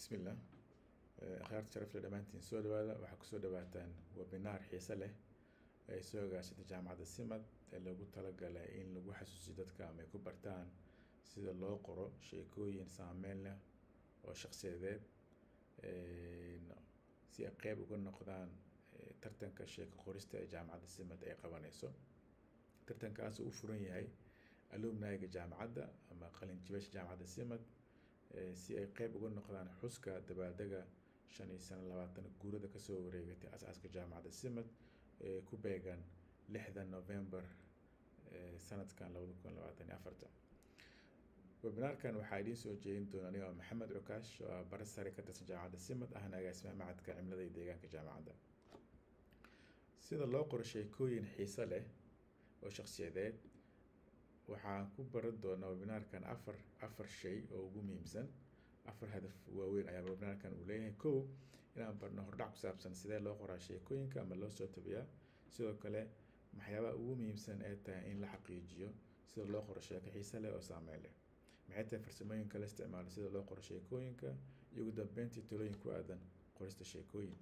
bismillah akhyaarta sharafle dhammaantiin soo dhawaada waxaa kusoo dhawaataan webinaar xiise leh ay soo agaashatay jaamacadda simad ee loogu talagalay in lagu xasuusiyo dadka ama ay ku bartaan sida loo qoro sheekooyin saameyn leh oo shakhsiyadeed si ay qeyb uga noqdaan tartanka sheeko qorista ee jaamacadda simad ay qabanayso tartankaas u furan yahay alumnayga jaamacadda ama qalinjibasha jaamacadda simad si ay qeyb uga noqdaan xuska dabaaldega shan iyo sano labaatan guurada kasoo wareegatay asaaska jaamacadda simad ee ku beegan lixda november sanadkan labada kun labaatan iyo afarta webinaarkan waxaa idiin soo jeedin doona aniga oo maxamed cukaash oo ah bara sare ka tirsan jaamacadda simad ahna agaasimaha macadka cimilada iyo deegaanka jaamacadda sida loo qoro sheekooyin xiiso leh oo shakhsiyadeed waxaan ku baran doonaa webinaarkan afar afar shay oo ugu muhiimsan afar hadaf waaweyn ayaa webinaarkan uu leeyahay kow inaan barno hordhac ku saabsan sidee loo qoraa sheekooyinka ama loo soo tabiyaa sidoo kale waxyaabaha ugu muhiimsan ee tahay in la xaqiijiyo sida loo qoro sheeko xiise leh oo saameyn leh maxay tahay farsamooyinka la isticmaalo sida loo qoro sheekooyinka iyo ugu dambeyntii talooyin ku aadan qorista sheekooyin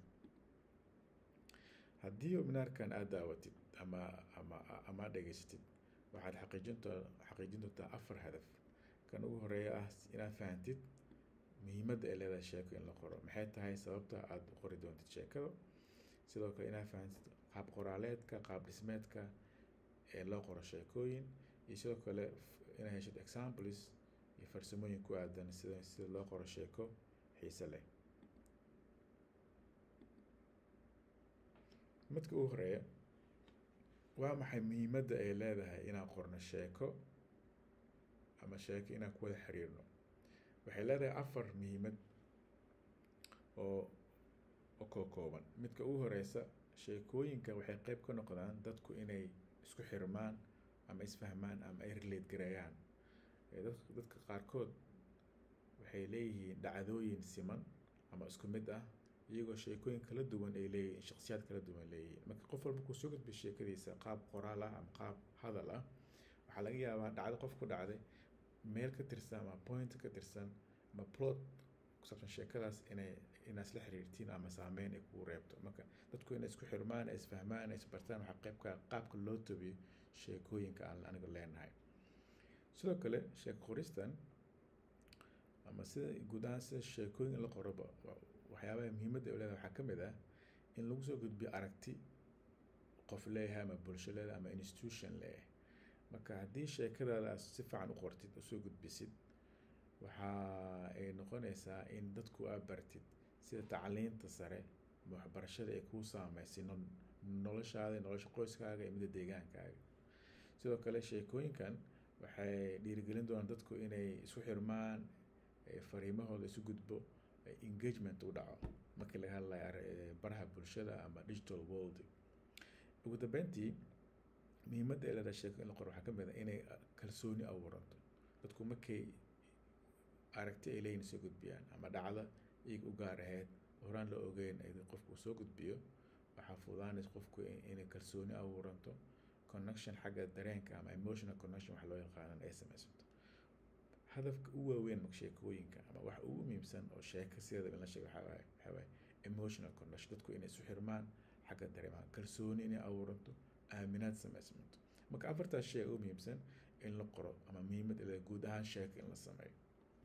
haddii webinaarkan aada daawatid ama ama ama dhegeysatid waxaad xaqiijinto xaqiijin doontaa afar hadaf kan ugu horeeya ah inaad fahantid muhiimadda ay leedahay sheeko in la qoro maxay tahay sababta aada u qori doontid sheekada sidoo kale inaad fahantid qaab qoraaleedka qaab dhismeedka ee loo qoro sheekooyin iyo sidoo kale inaad heshid examples iyo farsamooyin ku aadan sida sida loo qoro sheeko xiise leh midka ugu horeeya waa maxay muhiimadda ay leedahay inaan qorno sheeko ama sheeko inaan ku wada xiriirno waxay leedahay afar muhiimad oo oo koo kooban midka ugu horeysa sheekooyinka waxay qeyb ka noqdaan dadku inay isku xirmaan ama isfahmaan ama ay relate gareeyaan dadka qaarkood waxay leeyihiin dhacdooyin siman ama isku mid ah iyagoo sheekooyin kala duwan ay leeyihiin shaksiyaad kala duwan leeyihiin marka qof walba kuu soo gudbiyo sheekadiisa qaab qoraal ah ama qaab hadal ah waxaa laga yaabaa dhacdo qof ku dhacday meel ka tirsan ama point ka tirsan ama plot kusaabsan sheekadaas inay inaad isla xiriirtiin ama saameyn ay kugu reebto marka dadku inay isku xirmaan ay isfahmaan ay isbartaan waxaa qeybka qaabka loo tabiyo sheekooyinka aan aniga leenahay sidoo kale sheeko qoristan ama sida guud ahaan sida sheekooyin la qoroba waxyaabaha muhiimadda ay leedahay waxaa ka mid ah in lagu soo gudbiyo aragti qof leeyahay ama bulsho leedahay ama institution leeyahay marka haddii sheekadaada aad si fiican u qortid usoo gudbisid waxa ay noqonaysaa in dadku aad bartid sida tacliinta sare ama waxbarashada ay kuu saameysay noloshaada nolosha qoyskaaga iyo midda deegaankaaga sidoo kale sheekooyinkan waxay dhiirigelin doonaan dadku inay isku xirmaan fariimahooda isu gudbo engagement u dhaco markii laga hadlayo baraha bulshada ama digital world ugu dambeyntii muhiimadda ay leedahay sheeko in la qoro waxaa ka mid a inay kalsooni abuuranto dadku markay aragti ay leeyihin soo gudbiyaan ama dhacda iyaga u gaar ahayd horaan la ogeyn ay qofku soo gudbiyo waxaa fudaanaysa qofku inay kalsooni abuuranto connection xagga dareenka ama emotional connection wax loo yaqaanan ay samaysanto hadafka u waaweyn marka sheekooyinka ama wax ugu muhiimsan oo sheeko sideeda in la sheego waxaa waaye waxaa waaye emotional connection dadku inay isu xirmaan xagga dareemaha kalsooni inay abuuranto aaminaad samaysmanto marka afartaas shay ugu muhiimsan in la qoro ama muhiimad ila guud ahaan sheeko in la sameeyo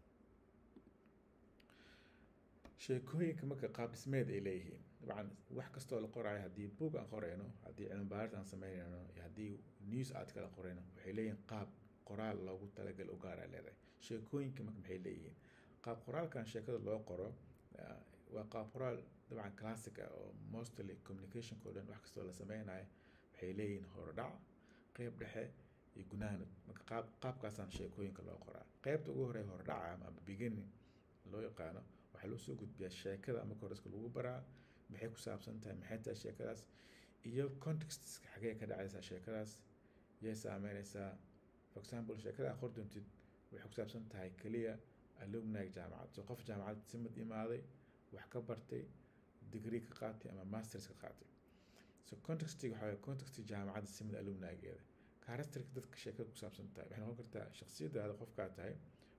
sheekooyinka marka qaab dhismeed ay leeyihiin dabcan wax kastoo la qoraayo haddii book aan qorayno haddii cilmi baaris aan sameynayno iyo haddii news aad kala qorayno waxay leeyihiin qaab qoraal loogu talagal u gaara leedahay sheekooyinka marka maxay leeyihiin qaab qoraalkan sheekada loo qoro waa qaab qoraal dabcan classic ah oo mostly communicationka o dhan wax kastoo la sameynayo waxay leeyihiin horodhac qeyb dhexe iyo gunaanud marka qaab qaabkaasaan sheekooyinka loo qoraa qeybta ugu horey horodhaca ama beginning loo yaqaano waxaa loo soo gudbiyaa sheekada ama koriska lagu baraa maxay ku saabsan tahay maxay tahay sheekadaas iyo contextska xagee ka dhacaysaa sheekadaas yay saameynaysaa for example sheekada aad qor doontid waxay ku saabsan tahay keliya alumnag jaamacad so qof jaamacad simad imaaday wax ka bartay degree ka qaatay ama masters ka qaatay so contextiga waxaa waye contexti jaamacadda simad alumnageeda characterka dadka sheekada ku saabsan tahay waxay noqon kartaa shaksiyadaada qofkaa tahay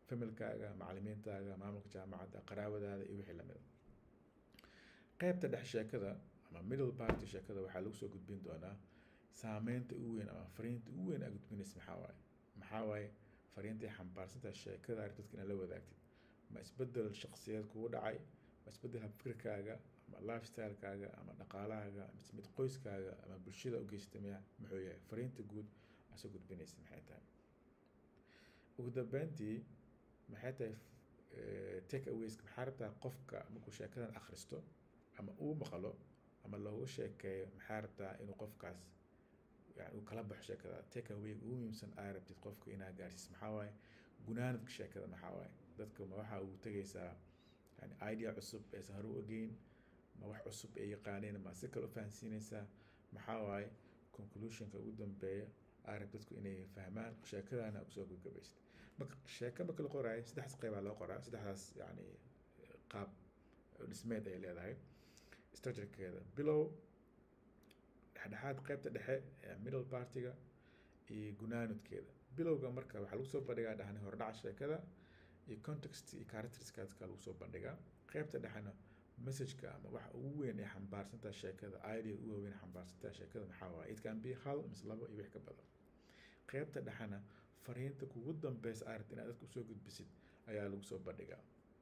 familkaaga macalimiintaaga maamulka jaamacadda qaraabadaada iyo wixii lamida qeybta dhex sheekada ama middle party sheekada waxaa lagu soo gudbin doonaa saameynta ugu weyn ama fariinta ugu weyn aa gudbinaysa maxaa waaye maxaa waaye fariintay xambaarsantaha sheekada arag dadka inaad la wadaagtid ma isbedel shaksiyeed kugu dhacay ma isbedel habfikirkaaga ama lifestylekaaga ama dhaqaalahaaga mise mid qoyskaaga ama bulshada u geysata miya muxuu yahay fariinta guud aa soo gudbinaysa maxay tahay ugu dambeyntii maxay tahay take awayska maxaa rabtaa qofka markuu sheekadan akhristo ama uu maqlo ama loogu sheekeeyo maxaa rabtaa inuu qofkaas yani uu kala baxo sheekada take away ugu muhiimsan aa rabtid qofka inaa gaarsiis maxaa waaye gunaanadka sheekada maxaa waaye dadka ma waxa uu tegaysaa yani idea cusub aysan hore u ogeyn ma wax cusub ay yaqaaneen ma si kale u fahansiinaysaa maxaa waaye conclusionka ugu dambeeya aa rab dadku inay fahmaan sheekadana usoo gabgabaysid marka sheeko marka la qoraayo saddexdaas qeybaa loo qoraa saddexdaas yani qaab dhismeed ay leedahay structurekeeda bilow dhexdhexaad qeybta dhexe ee middle partiga iyo gunaanudkeeda bilowga marka waxaa lagu soo bandhigaa dhahni hordhaca sheekada iyo context iyo characteriskaska lagu soo bandhigaa qeybta dhexena messageka ama waxa ugu weyn ee xambaarsantaa sheekada idea ugu weyn ee xambaarsantaa sheekada maxaa waaye it can be hal mise labo iyo wix ka badan qeybta dhexena fariinta kugu dambeysa aad rabta inaad dadka usoo gudbisid ayaa lagu soo bandhigaa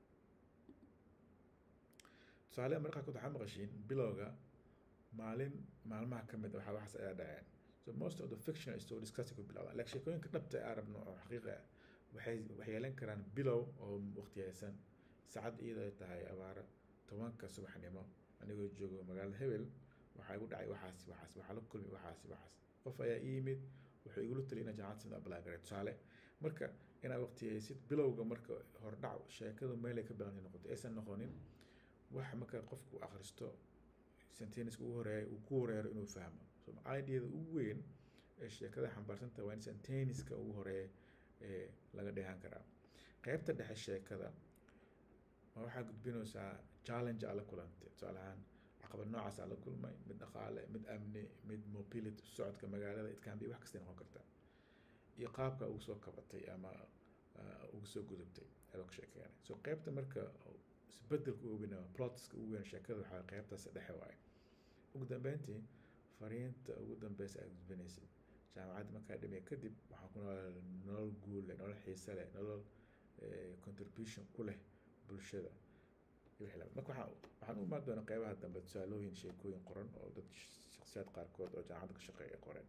tusaale markaa kood waxaa maqashiin bilowga maalin maalmaha ka mid a waxaa waxaas ayaa dhaceen so most of the fictional stories kasi ku bilowda like sheekooyinka dhabta aan rabno oo xaqiiqa ah waxay waxay yeelan karaan bilow oo waqtiyeysan saacad iyadoo ay tahay abaara tobanka subaxnimo anigoo joogo magaalada hebel waxaa igu dhacay waxaas waxaas waxaa la kulmay waxaas waxaas qof ayaa ii yimid wuxuu igula taliy inaa jaamacad sida apply garay tusaale marka inaad waqtiyeysid bilowga marka hordhac sheekadu meelay ka bilantay noqoto aysan noqonin wax marka qofku akhristo senteniska ugu horeeya uu ku horeero inuu fahmo so ideada ugu weyn ee sheekada xambaarsanta waa in senteniska ugu horeeya ee laga dheehan karaa qeybta dhexe sheekada ma waxaa gudbinaysaa challenge aa la kulantay tusaale ahaan caqabad noocaas aa la kulmay mid dhaqaale mid amni mid mobility socodka magaalada it can be wax kastay noqon karta iyo qaabka ugu soo kabatay ama ugu soo gudubtay ayaa ka sheekeynay so qeybta marka isbedelka ugu weyn ama plotska ugu weyn sheekada waxaa qeybtaas dhexe waaye ugu dambeyntii fariinta ugu dambeysa aad gudbinaysid jaamacadda markaa dhimay kadib waxaa ku nool nolol guul leh nolol xiise leh nolol contribution ku leh bulshada marka waxaa waxaan u imaan doonaa qeybaha dambe tusaalooyin sheekooyin qoran oo dad shaksiyaad qaarkood oo jaamacadda ka shaqeeya qoreen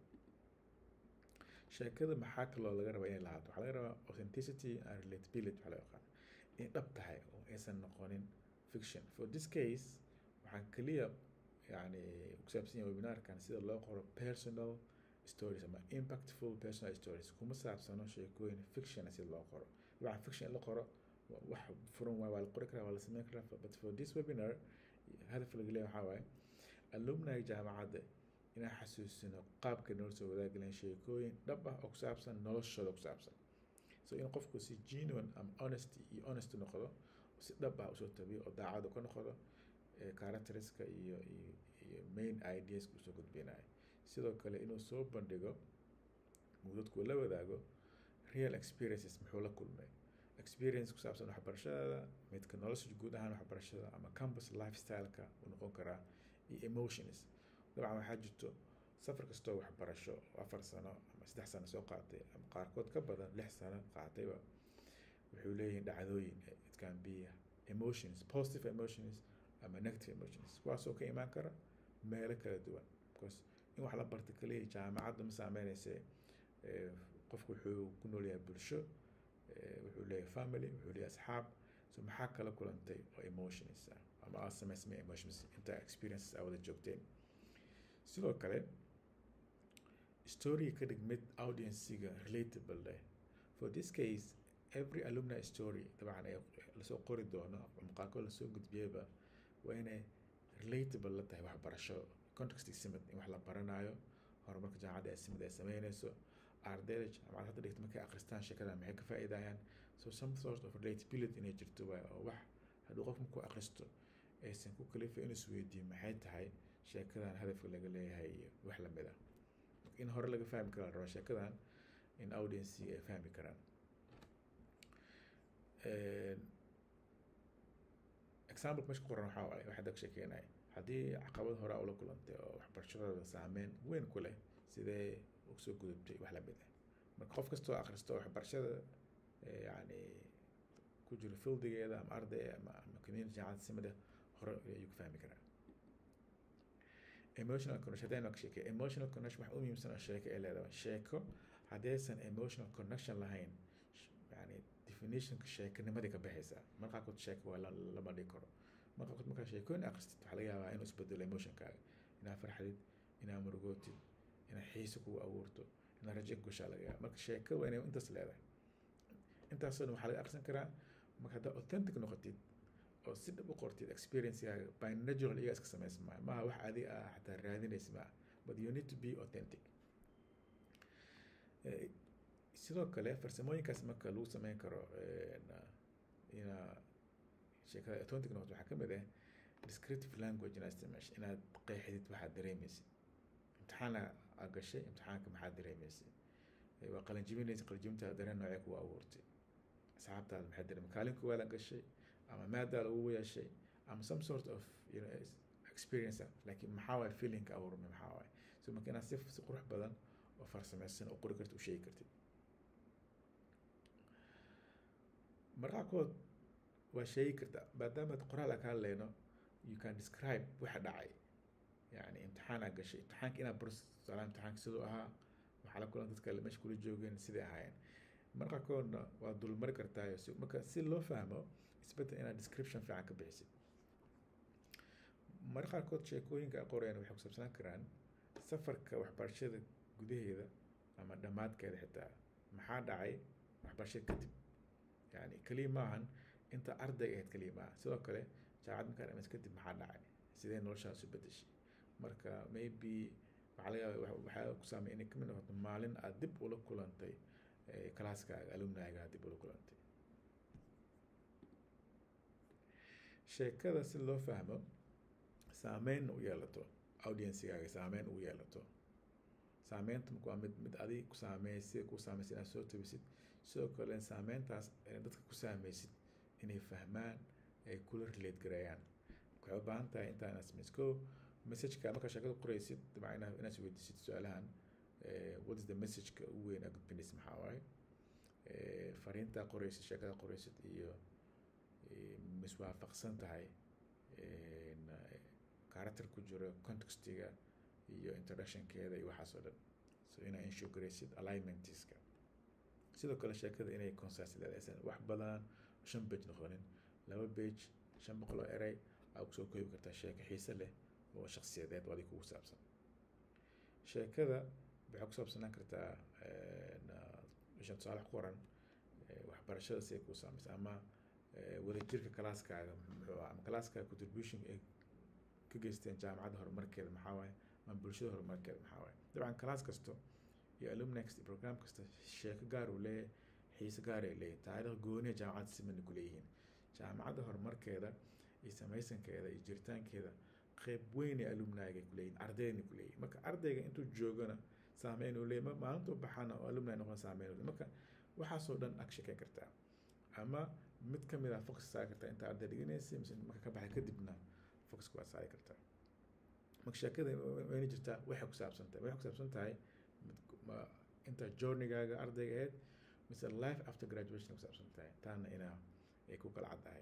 sheekada maxaa kaloo laga rabaa inay lahaato waxaa laga rabaa authenticity and relatability waxaa loo yaqaan inay dhab tahay oo aysan noqonin fiction for this case waxaan keliya yani ku saabsan yahay webinarkan sida loo qoro personal stories ama impactful personal stories kuma saabsano sheekooyin fiction sida loo qoro waxaa fiction in la qoro wax furan waay waa la qori karaa waa la sameyn karaa but for this webinar hadaf laga leeyahay waxaa waaye alumni jaamacadda inaan xasuusino qaabka nolol soo wadaagaleen sheekooyin dhab ah oo ku saabsan noloshooda ku saabsan so in qofku si genuine ama honesty iyo honest noqdo si dhab ah usoo tabiyo oo daacadu ka noqdo characteriska iyo iyo iyo main ideaska usoo gudbinayo sidoo kale inuu soo bandhigo uu dadku la wadaago real experiences muxuu la kulmay experience ku saabsan waxbarashada midka nolosha guud ahaan waxbarashada ama campus lifestyleka uu noqon karaa iyo emotions dabcan waxaa jirto safar kastoo waxbarasho oo afar sano ama saddex sano soo qaatay ama qaarkood ka badan lix sano qaatayba wuxuu leeyihiin dhacdooyin it can be emotions positive emotions ama negative emotions kuwaasoo ka imaan kara meelo kala duwan because in wax la barta kaliya jaamacadda ma saameynayse qofku wuxuu ku nool yahay bulsho wuxuu leeyahay family wuxuu leeyahay asxaab so maxaa kala kulantay oo emotions ah ama aad samaysmay emotions inta experiences aa wada joogteen sidoo kale story ka dhig mid audienciga relatable leh for this case every alumni story dabcan ay lasoo qori doono muuqaalkood lasoo gudbiyeyba waa inay relatable la tahay waxbarasho context simid in wax la baranayo horumarka jaamacadda ay simid ay sameynayso ardayda jaamacad hadda dhigta markay akhristaan sheekada maxay ka faa'iidayaan so some sort of relatability inay jirto waay oo wax hadduu qof markuu akhristo aysan ku kalifa inuu isweydiiyo maxay tahay sheekadan hadafka laga leeyahay iyo wax lamid ah in hore laga fahmi kara la rabaa sheekadan in audiency ay fahmi karaan example meesha ku qoran waxaa waaye waxaa ka sheekeynaya haddii caqabad hore ula kulantay oo waxbarashadooda saameyn weyn ku leh sidee usoo gudubtay wax lamid ah marka qof kastoo akhristo waxbarashada yani ku jiro fieldigeeda ama arday ama ama community jaamacad simada hore ayuu ka fahmi karaa emotional connection haddaynu ka sheekay emotional connection wax u muhiimsan oo sheeko ay leedahay sheeko haddaysan emotional connection lahayn yani definitionka sheekanimadii ka baxaysaa marka qaarkood sheeko waa lama dhigi karo marka qaarkood markaa sheekooyin akhristid waxaa laga yaabaa inuu isbedelo emotionkaaga inaa farxadid inaa murugootid inaa xiise kugu abuurto inaa rajo ku gashaa laga yaaba marka sheeko waa inay intaas leedahay intaasoo dhan waxaa laga akhrisan karaa marka haddaa authentic noqotid oo si dhab u qortid experiencegaaga by natural iyaga iska samaysa maaha maaha wax adi ah xataa raadinaysa maaha but you need to be authentic sidoo kale farsamooyinkaas marka lagu sameyn karo inaa sheekada authentic noqoto waxaa kamid ah descriptive language inaad isticmaasho inaad qeexdid waxaad dareemaysid imtixaana aad gashay imtixaanka maxaad dareemaysid waa qalinjibinaysa qalinjibinta dareen noocee kugu abuurtay asxaabtaada maxay dareemay kaalin kuwaada gashay ama maadaa lagu yeeshay ama some sort of you know, experience laakiin maxaa waay feelingka abuurmay maxaa waay so marka inaad si si qurux badan oo farsamaysan oo qori kartid u sheegi kartid marqaarkood waa sheegi kartaa maadaama qoraal aan ka hadlayno you can describe waxa dhacay yani imtixaan aa gashay imtixaanka inaad baro tusaalaha imtixaanka siduu ahaa waxaa la kulan dadka meesha kula joogeen siday ahaayeen marqaarkoodna waa dulmari kartaayo si marka si loo fahmo isbedel inaad description fiican ka bixisid marka qaarkood sheekooyinka qorayaan waxay kusaabsanaan karaan safarka waxbarashada gudaheeda ama dhammaadkeeda xitaa maxaa dhacay waxbarashada kadib yani keliya maahan inta ardayga ahayd keliya maaha sidoo kale jaamacad markaa dhamaysa kadib maxaa dhacay sidee noloshaas u bedeshay marka maybe waxaa laga yaaba waxaa ku saamay inay kamid noqoto maalin aad dib ula kulantay kalaaskaaga alumnaaga dib ula kulantay sheekada si loo fahmo saameyn u yeelato audiencegaaga saameyn ugu yeelato saameynta marka waa mid mid adig ku saameey sida ku saameysa inaad soo tabisid sidoo kale saameyntaas dadka ku saameysid inay fahmaan ay kula relate gareeyaan waxay u baahan tahay intaa inaad sameysid ko messageka markaa sheekada qoraysid dabcan inaad inaad isweydiisid su-aalahan what is the messageka ugu weyn aad gudbinaysid maxaa waaye fariintaa qoraysid sheekada qoraysid iyo miswaafaqsan tahay character ku jiro contextiga iyo introductionkeeda iyo waxaas oo dhan so inaa insure garaysid alignmentiska sidoo kale sheekada inay concise leedaysan wax badan shan page noqonin laba page shan boqol oo erey aa kusoo koobi kartaa sheeko xiise leh oo shakhsiyadeed oo adig kugu saabsan sheekada waxay ku saabsanaan kartaa isha tusaale ku qoran waxbarashada siday kuu saamaysa ama wadajirka kalaaskaaga muxuu ama kalaaskaaga contribution ay ka geysteen jaamacadda horumarkeeda maxaa waaye ama bulshada horumarkeeda maxaa waaye dabcan kalaas kasto iyo alumni kasta program kasta sheeko gaar uu leeyahay xiise gaar ay leeyahay taariikh gooniya jaamacadda simana ku leeyihiin jaamacadda horumarkeeda iyo samaysankeeda iyo jiritaankeeda qeyb weyn ee alumniga ku leeyihin ardayna ku leeyihin marka ardayga intuu joogana saameyn uu leeyahy maalintuu baxana oo alumni noqon saameyn uu marka waxaasoo dhan ag sheekeyn kartaa ama mid ka mid ah focus saari kartaa inta arday dhiganaysa mise marka ka baxay kadibna focuska waad saari kartaa marka sheekada wayna jirtaa waxay ku saabsan tahay waxay ku saabsan tahay inta journey-gaaga ardayga ahayd mise life after graduation ku saabsan tahay taana inaa ay ku kala caddahay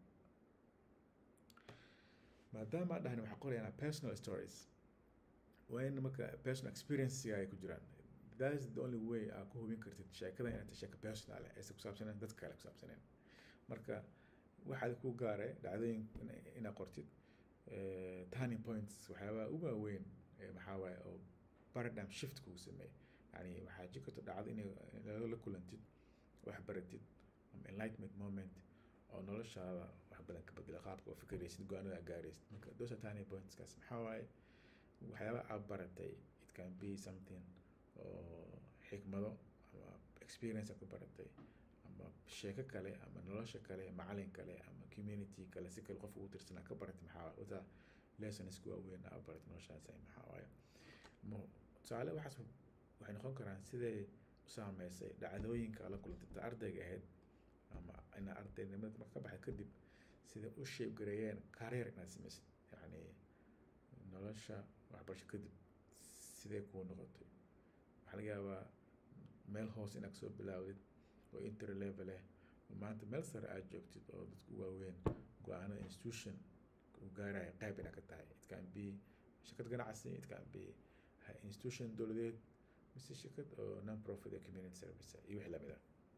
maadaama dhahan waxaa qorayanaa personal stories waa in marka personal experiencega ay ku jiraan that is the only way aa ku hubin kartid sheekada inay tahay sheeko personal aysan kusaabsaneen dadka kale kusaabsaneen marka waxaad ku gaare dhacdooyin inaad qortid turning points waxyaabaha ugu waaweyn maxaa waaye oo paradigm shift kugu sameeyey yani waxaa jiri karta dhacdo inay la kulantid wax baratid ama enlightenment moment oo noloshaada wax badan ka bedela qaabka oo fikiraysid go-aanada aad gaaraysid marka those are turning pointskaas maxaa waaye waxyaabaha aad baratay it can be something oo xikmado ama experience aad ku baratay ama sheeko kale ama nolosha kale macalin kale ama community kale si kale qof ugu tirsanaa ka baratay maxaa waaye wata lessonska waaweyn aad baratay noloshaas maxaa waaye tusaale waxaas waxay noqon karaan siday u saameysay dhacdooyinka la kulantay ta ardayga ahayd ama inaa ardaynimada marka ka baxay kadib sida u shape gareeyeen career inaad samaysid yacni nolosha waxbarasho kadib sidee kuu noqotay waxaa laga yaabaa meel hoos inaad kasoo bilaawdid oo inter level eh oo maanta meel sare aad joogtid oo dadku waaweyn go-aanada institution uu gaaraya qayb inaad ka tahay it can be shirkad ganacsi it can be institution dowladeed mise shirkad oo non profit ee community service iyo wixii lamid ah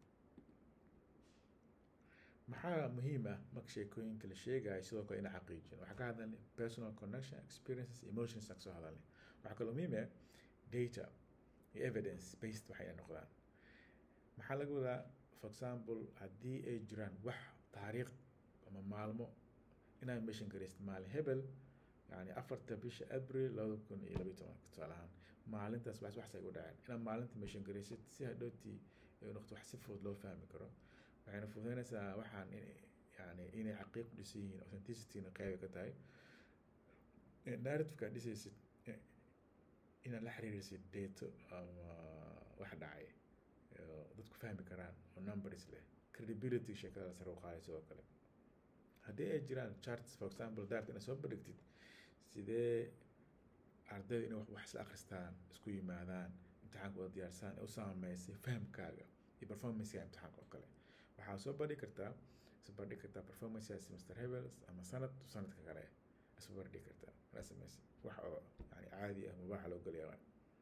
maxaa muhiim ah marka sheekooyinka la sheegayo sidoo kale ina xaqiijin waxaa ka hadalnay personal connection experiences emotions aan kasoo hadalnay waxaa kaloo muhiim ah data iyo evidence based waxay noqdaan maxaa laga wadaa for example haddii ay jiraan wax taariikh ama maalmo inaad mention garaysid maalin hebel yani afarta bisha abril labada kun iyo labayo tobanka tusaale ahaan maalintaas wax waxsay u dhaceen inaad maalinta mention garaysid si hadhowtii ay noqoto wax si fudud loo fahmi karo waxayna fududeynaysaa waxaan in yani inay xaqiiq u dhisan yihiin authenticityna qeyba ka tahay narrativeka dhisaysid inaad la xiriirisid dato ama wax dhacay dadku fahmi karaan oo numbers leh credibility sheekada sare u qaaday sidoo kale haddii ay jiraan charts for example dart inaad soo bandhigtid sidee ardayda inay wax isla akhristaan isku yimaadaan imtixaanka wada diyaarsaan u saameysay fahamkaaga iyo performancega imtixaanka oo kale waxaa soo bandhigi kartaa soo bandhigi kartaa performancea semester hebels ama sanad sanadka kale soo bandhigi kartaa anaa sameysay wax oo yani caadi ah mubaaxa loo gelayaa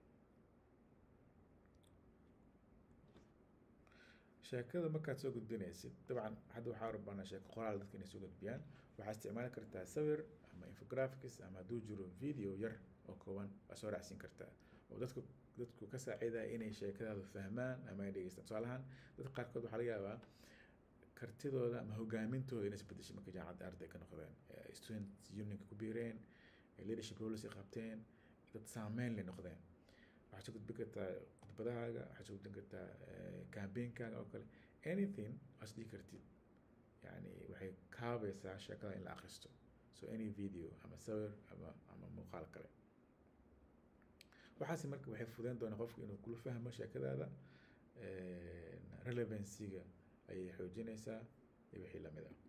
sheekada markaad soo gudbinaysid dabcan hadda waxaa rabanaa sheeko qoraal dadka inay soo gudbiyaan waxaa isticmaali kartaa sawir ama infographics ama hadduu jiro video yar oo kooban waa soo raacsiin kartaa oo dadku dadku ka saacidaya inay sheekadaadu fahmaan ama ay dhegeystaan tusaalahaan dadka qaarkood waxaa laga yaabaa kartidooda ama hogaamintooda inay isbedeshay markay jaamacadda arday ka noqdeen student unionka ku biireen leadership roles ay qabteen dad saameyn lay noqdeen waxaad soo gudbin kartaa khudbadahaaga waxaad soo gudbin kartaa campaignkaga oo kale anything waad dhihi kartid yani waxay kaabaysaa sheekada in la akhristo so any video ama sawir ama ama muuqaal kale waxaasi marka waxay fudeyn doonaa qofku inuu kula fahmo sheekadaada relevancyga ayay xoojinaysaa iyo wixii lamid ah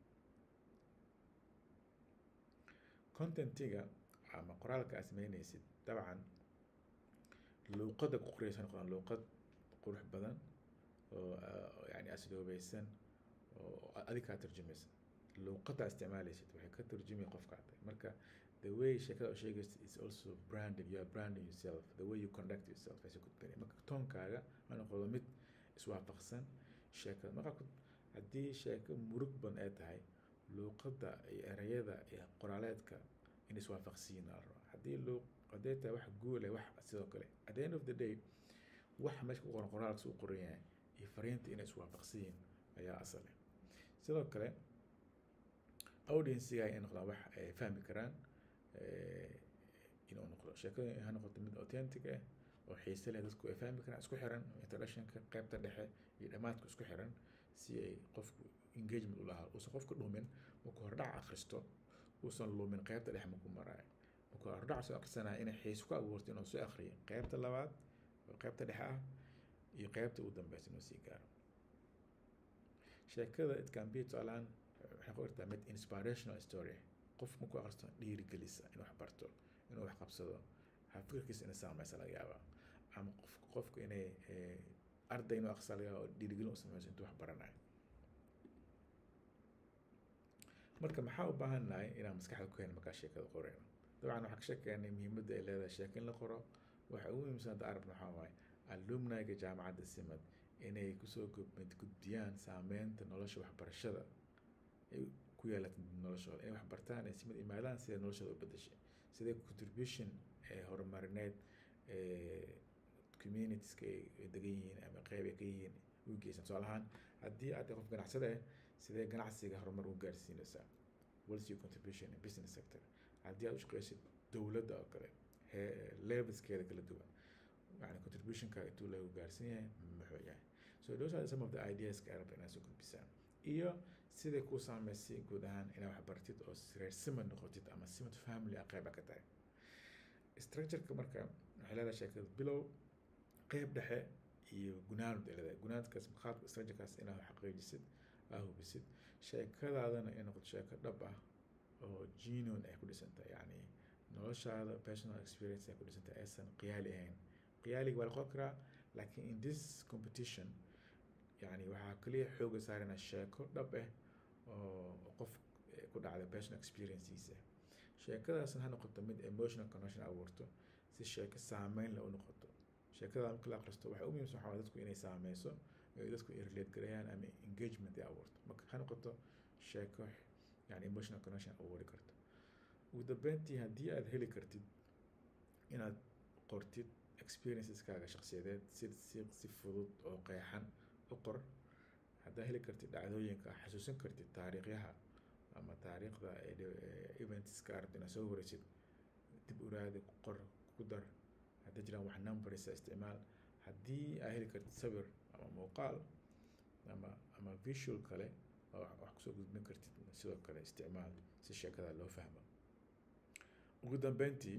contentiga ama qoraalka aad sameynaysid dabcan luuqadda ku qoraysa noqdaan luuqad qurux badan oo yani asloobeysan oo adig kaa turjumaysa luuqadda isticmaalaysid waxay ka turjumaya qofka marka the way sheekada u sheegaysa is also branding you are branding yourself the way you conduct yourself aysa gudbinay marka toonkaaga ha noqdo mid iswaafaqsan sheekada marka haddii sheeko murug badan ay tahay luuqadda iyo ereyada iyo qoraaleedka in iswaafaqsiyin la rabaa haddii luuq hadday tahay wax guule wax sidoo kale at the end of the day wax meesha ku qoran qoraalkas u qoran yahay iyo fariinta inay iswaafaqsiyin ayaa asale sidoo kale audienciga inay noqdaan wax ay fahmi karaan inuu noqdo sheekada ha noqoto mid authentic ah oo xiise leh dadku ay fahmi karaan isku xiran introductionka qaybta dhexe iyo dhammaadka isku xiran si ay qofku engagement u lahaa uusan qofka dhumin markuu hordhac akhristo uusan lumin qaybta dhexe markuu maraayo markuu hordhac soo akhrisanaya inay xiise ku abuurto inuu soo akhriyo qaybta labaad oo qaybta dhexe ah iyo qaybta ugu dambeysa inuu sii gaaro sheekada it can be tusaalahaan waxay ku irtaa mid inspirational story qof markuu akhristo dhiirigelisa inuu wax barto inuu wax qabsado fikirkiisa inay saameysa laga yaabaa ama qof qofku inay arday inuu akhristo laga yaaba oo dhiirigelin u sameyso intuu wax baranayo marka maxaa u baahan nahay inaan maskaxda ku hayno markaa sheekada qoreyno dabcan waxaa ka sheekeynay muhiimadda ay leedahay sheeko in la qoro waxa ugu muhiimsan hadda arabna waxaa waaye alumniga jaamacadda simad inay kusoo gudbiyaan saameynta nolosha waxbarashada ay ku yeelata noloshooda inay wax bartaan ay simad imaadaan sida noloshooda u bedeshay sidee contribution ee horumarineed communitieska ay degan yihiin ama qeyb ay ka yihiin u geysan tusaale ahaan haddii aad qof ganacsada ah sidee ganacsiga horumar u gaarsiinaysaa what's your contribution in business sector haddii aad u shaqeysid dowladda oo kale levelskeeda kala duwan yani contributionka intuu lagu gaarsan yahay muxuu yahay so those are some of the ideas ka arab inaad soo gudbisaan iyo siday kuu saameysay guud ahaan inaad wax bartid oo reer simad noqotid ama simad family a qeyba ka tahay structureka marka waxay leedahay sheekada bilow qeyb dhexe iyo gunaanud ay leedahay gunaanadkaas qaabka structurekaas inaad xaqiijisid aa hubisid sheekadaadana ay noqoto sheeko dhab ah oo genuine ay ku dhisantahay yacni noloshaada personal experience ay ku dhisantahay aysan qiyaali ahayn qiyaaliga waa la qoran karaa laakiin in this competition yani waxaa kaliya xooga saarana sheeko dhab ah oo qof ku dhacday personal experienceisa sheekadaasna ha noqoto mid emotional connection abuurto si sheeko saameyn leh u noqoto sheekada marka la akhristo waxay u muhiimsan waxaa dadku inay saameyso ay dadku ay relate garayaan ama engagement ay abuurto marka ha noqoto sheeko yani emotional connection abuuri karto ugu dambeyntii haddii aad heli kartid inaad qortid experienceskaga shakhsiyadeed si si si fudud oo qeexan u qor haddaa heli kartid dhacdooyinka xasuusin kartid taariikhyaha ama taariikhda eventska arabta inaad soo wareysid dib uraadi ku qor ku dar hadday jiraan wax numberisa isticmaal haddii aad heli kartid sawir ama muuqaal ama ama visual kale oo wax kusoo gudbin kartid sidoo kale isticmaal si sheekada loo fahmo ugu dambeyntii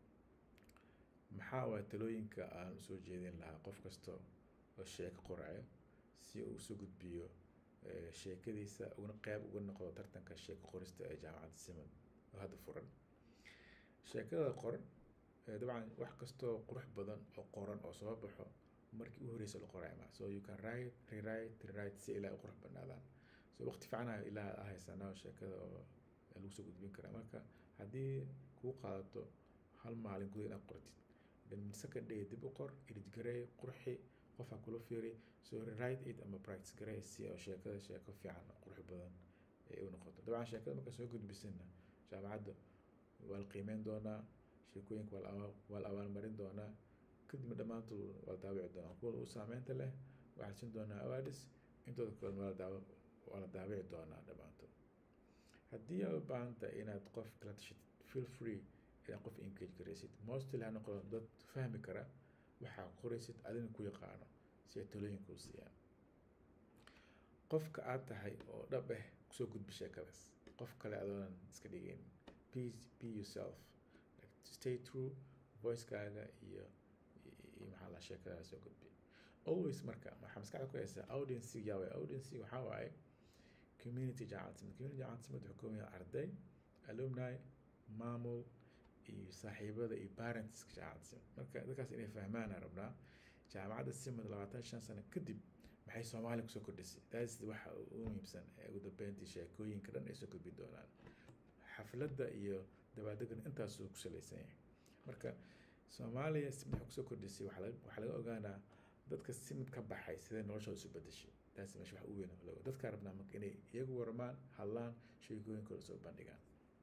maxaa waa talooyinka aan usoo jeedin lahaa qof kasta oo sheeko qorayo si uu usoo gudbiyo sheekadiisa uguna qeyb uga noqdo tartanka sheeko qorista ee jaamacadda simon oo hadda furan sheekada qor dabcan wax kastoo qurux badan oo qoran oo soo baxo markii u horeysa la qorayo ma so you can write rewrite rewrite si ilaa u qurux badnaadaan so waqti fiican ilaa ah haysanaa sheekada oo lagu soo gudbin karaa marka haddii kuu qaadato hal maalin guda inaad qortid then second day dib u qor edit garee qurxi qof ha kula fiiri so write it ama practice garee si oo sheekada sheeko fiican qurux badan ay u noqoto dabcan sheekada markaa soo gudbisana jaamacadda waa la qiimeyn doonaa sheekooyinka waa la abaalmarin doonaa kadibna dhammaantood waa la daawici doonaa kuwa u saameynta leh waxaa la siin doonaa awaadis intooda kalena waa la daaw waa la daawici doonaa dhammaantood haddii aad u baahan tahay inaad qof kala tashid feel free inaad qof engage garaysid mostly ha noqdo dad fahmi kara waxaa qoraysid adina ku yaqaano si ay talooyinka u siiyaan qofka aad tahay oo dhab ah kusoo gudbi sheekadaas qof kale adoonan iska dhigayn please be yourself like stay true voicekaaga iyo iyo maxaa la sheekadaada soo gudbi always marka waxaa maskaxda ku haysaa audience yaa waay audience waxaa waaye community jaamacad community jaamacad simad wuxuu kooban yahay arday alumni maamul iyo saaxiibada iyo parents jaamacadda simad marka dadkaas inay fahmaan aan rabnaa jaamacadda simad labaatan shan sano kadib maxay soomaaliya kusoo kordhisay taas waxa ugu muhiimsan ee ugu dambeyntii sheekooyinka dhan ay soo gudbi doonaan xafladda iyo dabaadegan intaasuu ku salaysan yahay marka soomaaliya simad waxay kusoo kordhisay waxaa laga waxaa laga ogaanaa dadka simid ka baxay sidee noloshooda isu bedeshay taas meesha wax u weyn lago dadkaa rabnaa marka inay iyagu warmaan hadlaan sheekooyinkooda soo bandhigaan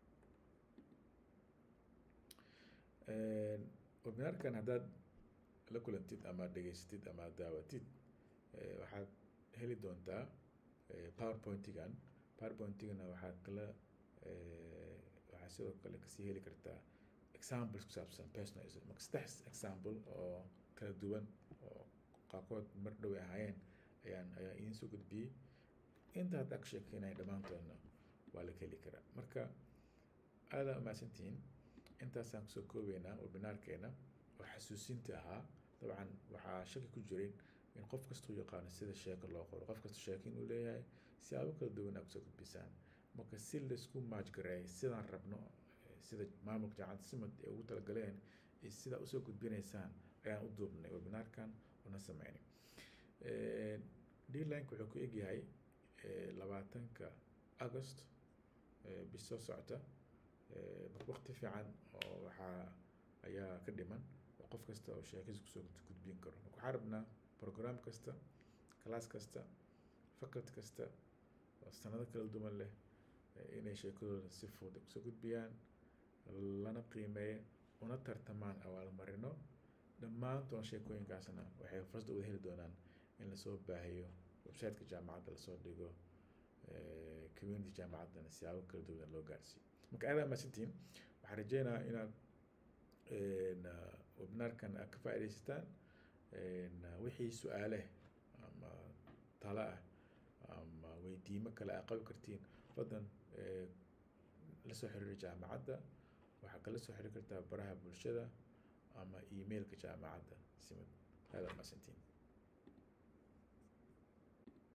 webinaarkan haddaad la kulantid ama dhegeysatid ama daawatid waxaad heli doontaa powerpointigan powerpointigana waxaad kala waxaad sidoo kale kasii heli kartaa examples ku saabsan personalism marka saddex example oo kala duwan oo qaarkood mar dhow ay ahaayeen ayaan ayaa idiin soo gudbiyey inta hadda ka sheekeynaya dhammaantoodna waa la heli karaa marka aadaa umahadsantihiin intaasaan kusoo koobeynaa webinaarkeena oo xasuusinta ahaa dabcan waxaa shaki ku jirin in qof kastuu yaqaano sida sheeko loo qoro qof kasta sheeko inuu leeyahay siyaabo kala duwan aa kusoo gudbisaan marka si laisku maajgareeyo sidaan rabno sida maamulka jaamacadda simad ay ugu talagaleen iyo sidaa usoo gudbinaysaan ayaan u duubnay webinaarkan una sameynay deadlineka wuxuu ku egyahay labaatanka agost bis soo socota waqti fiican oo waxaa ayaa ka dhiman oo qof kasta oo sheekadiisa kusoo gudbin karo marka waxaa rabnaa program kasta class kasta faculty kasta oo sanado kala duwan leh inay sheekadooda si fudud kusoo gudbiyaan lana qiimeeyo una tartamaan abaalmarino dhammaantoon sheekooyinkaasna waxay fursad u wada heli doonaan in lasoo baahiyo websiteka jaamacadda lasoo dhigo community jaamacaddana siyaabo kala duwan loo gaarsiiyo marka aad mahadsantihiin waxaan rajeynayaa inaad webinaarkan aad ka faaidaysataan wixii su-aale ama talo ah ama weydiimo kale aad qabi kartiin fadlan lasoo xiriiri jaamacadda waxaa kala soo xiriiri kartaa baraha bulshada ama emailka jaamacadda simid aad mahadsantihiin